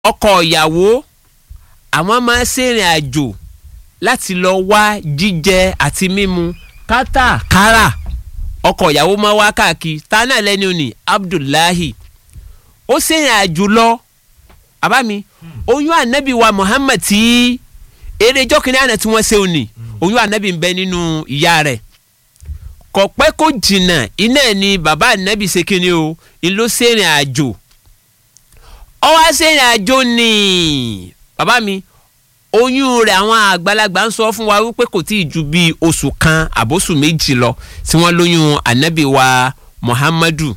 ọkọ ìyàwó àwọn máa ń ṣèrìn àjò láti lọ wá jíjẹ àti mímu kátàkárà ọkọ ìyàwó máa wá káàkiri tánà lẹ́ni òní Abdullahi ó ṣèrìn àjò lọ àbámi oyún ànábì wa Muhammad tí eré ijọ́ kìnìún àná tí wọ́n ṣe òní oyún ànábì ń bẹ nínú ìyá rẹ̀ kò pẹ́ kó jìnnà iná ẹ̀ ni bàbá ànábì ṣe kíni o ìlú ṣèrìn àjò ọwọ́ ṣèrìn àjò ni bàbá mi oyún rẹ̀ àwọn àgbàlagbà ń sọ fún wa wípé kò tí ì ju bíi oṣù kan àbóṣù méjì lọ tí wọ́n lóyún ànábì wa Muhammadu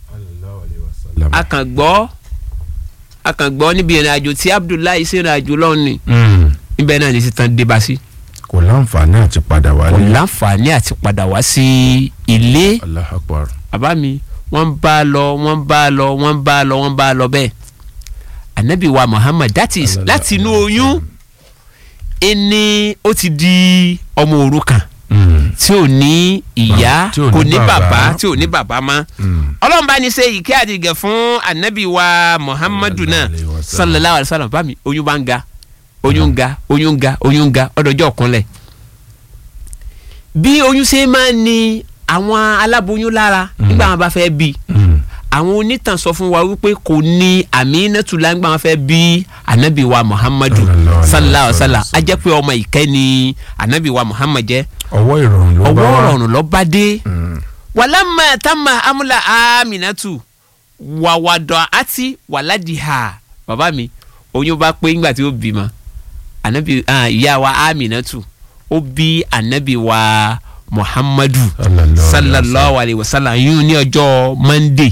akàngbọ́ akàngbọ́ níbi ìrìn àjò tí Abdullahi ṣèrìn àjò lọ́ọ̀ni níbẹ̀ náà ní sítan débà sí kò láǹfààní àti padà kò wálé. láǹfààní àti padà wá sí ilé Allahu Akbar. bàbá mi wọ́n bá a lọ wọ́n bá a lọ wọ́n bá a lọ wọ́n bá a lọ bẹ́ẹ̀ anabi wa Muhammad that is Sallallahu láti inú alaihi oyún ẹni ó ti di ọmọ òrukàn Mm. tí ò ní ìyá Tí ò ní kò ní bàbá. bàbá tí ò ní bàbá mọ́ Mm. ọlọ́run bá ní ṣe ìkẹ́ àdìgẹ̀ fún anabi wa Muhammadu náà Sallallahu alaihi wasallam. sallallahu alayhi wa sallam bá mi oyún bá ń ga oyún ń ga oyún ń ga oyún ń ga ọdọjọ́ ọ̀kúnlẹ̀ bí oyún ṣe máa ń ní àwọn aláboyún lára nígbà wọn bá fẹ́ bí Mm. àwọn onítàn sọ fún wa wípé kò ní Aminatu la nígbà wọn fẹ́ bí anabi wa Muhammadu Sallallahu alaihi sallallahu alayhi wa sallam wasallam. a jẹ́ pé ọmọ ìkẹ́ ni anabi wa Muhammad jẹ́ ọwọ́ ìrọ̀rùn ló bá ọwọ́ wá. ọ̀run ló bá dé Mm. wàlámà tamma amúlà Aminatu wàwàdọ̀ àti wàládìhà bàbá mi oyún bá pé ńgbà tí ó bímọ anabi ah, ìyá wa Aminatu ó bí anabi wa Muhammadu Sallallahu sallallahu alayhi wa sallam yún ní ọjọ́ Monday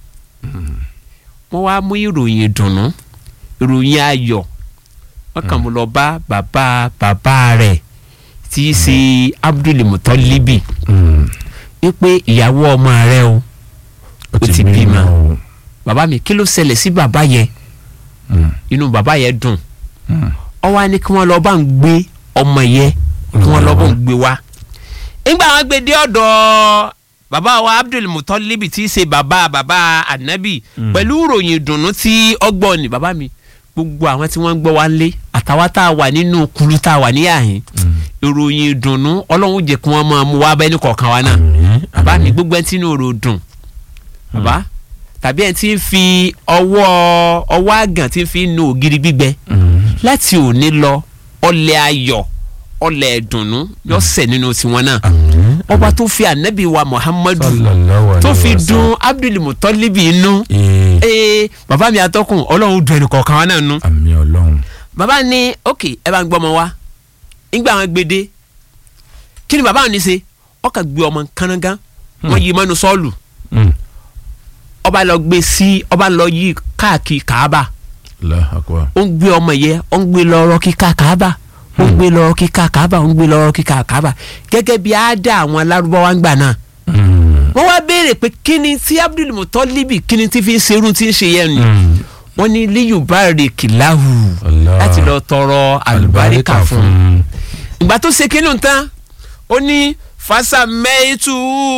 wọ́n wá mú ìròyìn ìdùnnú ìròyìn ayọ̀ wọ́n kàn mú lọ bá bàbá bàbá rẹ̀ tí í ṣe Abdul Mutalibi Mm. wípé ìyàwó ọmọ rẹ̀ o ó ti bímọ. o. bàbá mi kí ló ṣẹlẹ̀ sí bàbá yẹn Mm. inú bàbá yẹn dùn Mm. ó wá ní kí wọ́n lọ bá ń gbé ọmọ yẹn kí wọ́n lọ bá ń gbé wá. nígbà wọn gbé dé ọ̀dọ̀ bàbá wa Abdul Mutalibi tí í ṣe bàbá bàbá Anabi Mm. pẹ̀lú ìròyìn ìdùnnú tí ọgbọ́n ni bàbá mi gbogbo àwọn tí wọ́n ń gbọ́ wá ń lé àtàwọn tá a wà nínú kulu tá a wà ní àhín Mm. ìròyìn ìdùnnú ọlọ́run jẹ́ kí wọ́n máa mú wá bẹ́ẹ̀ ní kọ̀ọ̀kan wa náà Àmín. bàbá mi Àmín. gbogbo ẹni tí inú rò dùn bàbá tàbí ẹni tí ń fi ọwọ́ ọwọ́ àgàn tí ń fi nu ògiri gbígbẹ Mm. láti òní lọ ọlẹ̀ ayọ̀ ọlẹ̀ ìdùnnú yóò sẹ̀ nínú tiwọn náà Àmín. ọba tó fi ànábì wa Muhammadu Sallallahu alaihi tó fi wasallam. dùn Abdul Mutalibi inú Ee. ee bàbá mi atọ́kùn ọlọ́run dùn ẹnì kọ̀ọ̀kan wa náà nú àmì ọlọ́run. bàbá ní ok ẹ bá ń gbọ́ ọmọ wa nígbà wọn gbé dé kí ni bàbá wọn ní ṣe ọkà gbé ọmọ kánnágán wọn yí mọ́nu sọ́ọ̀lù Mm. ọba lọ gbé sí ọba lọ yí káàkiri kàába Allahu Akbar. ó ń gbé ọmọ yẹn ó ń gbé lọ́rọ́ kíkà kàába ó ń gbé lọ́rọ́ kíkà kàába ó ń gbé lọ́rọ́ kíkà kàába gẹ́gẹ́ bí àádá àwọn alárúbáwá ń gbà náà Mm. wọ́n wá béèrè pé kí ni tí Abdul Mutalibi kí ni tí fi ń serú tí ń ṣe yẹn ni Mm. wọ́n ní liyubari kìláhù Allah. láti lọ tọrọ àlùbáríkà fún un un. ìgbà tó ṣe kínú tán ó ní fasamẹ́tù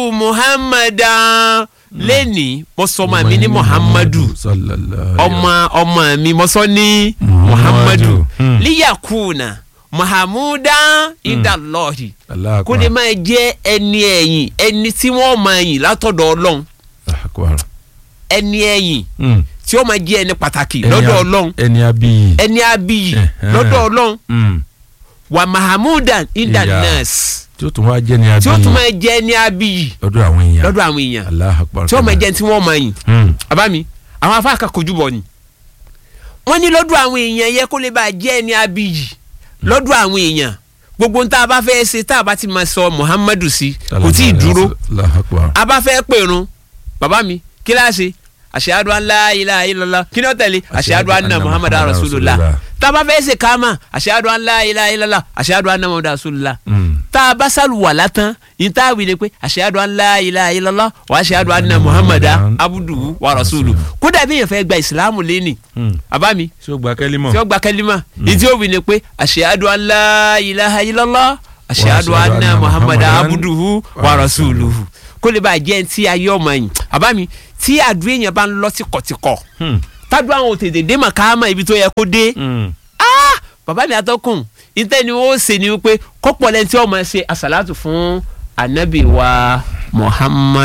muhammadan lẹ́ni mo sọ ọmọ mi ní muhammadu Sallallahu alaihi ọmọ ọmọ mi mo sọ ní Muhammadu. muhammadu Hmm. liyakuna muhammadan idalọ́ọ̀hì Allahu kó lè Akbar. máa jẹ́ ẹni ẹ̀yìn ẹni tí wọ́n máa yìn látọ̀dọ̀ ọlọ́run Allahu Akbar. ẹni ẹ̀yìn Mm. tí ó máa jẹ́ ẹni pàtàkì Ẹni lọ́dọ̀ a- ọlọ́run ẹni abiyì. ẹni abiyì Ẹ̀hẹ́n. lọ́dọ̀ ọlọ́run Mm. wa mahamudan Ìyá. indanas tí ó tún wá jẹ́ ní abiyì. tí ó tún máa jẹ́ ẹni abiyì lọ́dọ̀ àwọn èèyàn. lọ́dọ̀ àwọn èèyàn Allahu Akbar. tí wọ́n máa jẹ́ tí wọ́n máa yìn Mm. bàbá mi àwọn afáàkà kojú bọ̀ ni. wọ́n ní lọ́dọ̀ àwọn èèyàn yẹ kó lè bá jẹ́ ẹni abiyì lọ́dọ̀ àwọn èèyàn gbogbo ń tá a bá fẹ́ ṣe tá a bá ti máa sọ Muhammadu sí kò tí ì dúró Allahu Akbar. a bá fẹ́ pèrun bàbá mi kí láà ṣe ashhadu an la ilaha illallah kí ni ó tẹ̀lé ashhadu anna muhammadu rasulullah tá a bá fẹ́ ṣe káàmà ashhadu an la ilaha illallah ashhadu anna muhammadu rasulullah Mm. tá a bá sálùwàlá tán yìí tá a wí ni pé ashhadu an la ilaha illallah wa ashhadu anna muhammadu abduhu wa rasuluhu kódà bí èèyàn fẹ́ gba ìsìlámù lẹ́nì Mm. àbá mi ṣé o gba kẹ́límọ̀. tí ó gba kẹlímà yìí tí ó wí ni pé ashhadu an la ilaha illallah ashhadu anna muhammadu abduhu wa rasuluhu kó lè bá jẹ́ ti ayé ọmọ yìí àbá mi tí àdúrà èèyàn bá ń lọ tìkọ̀tìkọ̀ Hmm. tádùn àwọn òtètè dé màkàmà ibi tó yẹ kó dé Mm. bàbá mi atọ́kùn ìtẹ́ ni ó ṣe ni wípé kọ́pọ̀ lẹ́ni tí ọmọ ẹ ṣe àṣàlátù fún anabi wa Muhammad